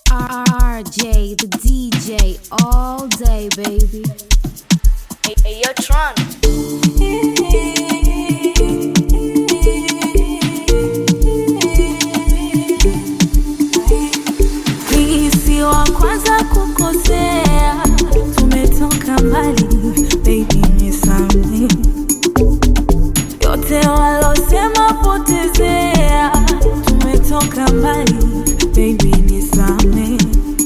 RJ, the DJ, all day, baby. Hey, hey, yo, Tron. Mimi si wa kwanza kukosea, tumetoka mbali, baby nisamehe. Yote walosema potezea, tumetoka mbali, baby nisamehe.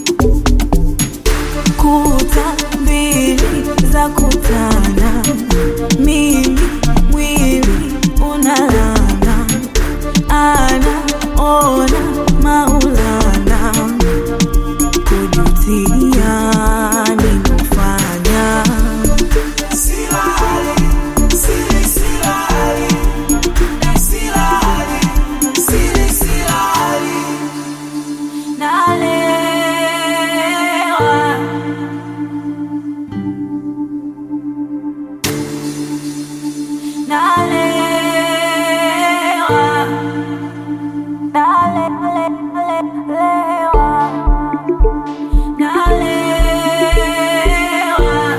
Kuta mbili za kutana, mimi mwili unalana, ana ona maulana kujutia nimefanya nalewa nalewa nalewa nalewa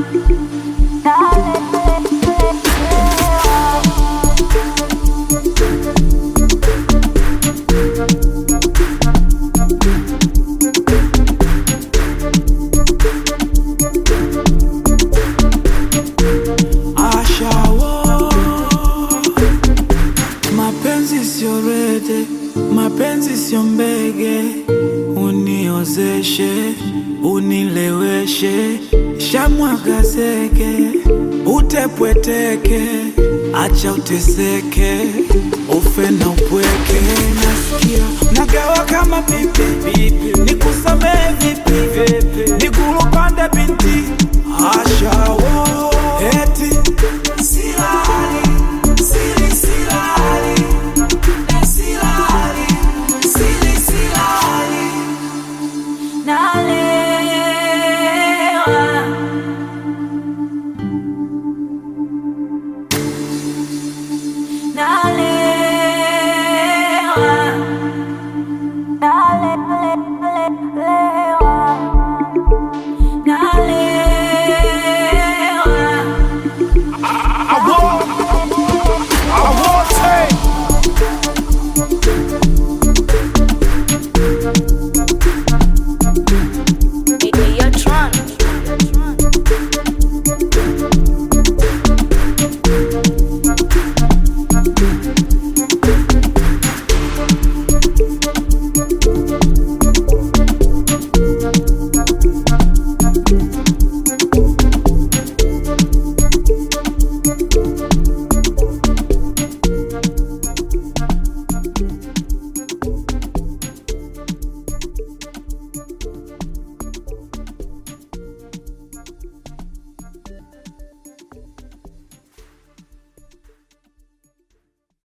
Ashawo, mapenzi sio rede, mapenzi sio mbege, uniozeshe, unileweshe, shamwaga zege, utepweteke, acha uteseke, ufe na upweke, nasikia nagawa kama pipi, nikusamehe vipi, nikulupande binti, ashawo, eti silali, sili silali, silali, sili silali. nalewa nalewa nalewa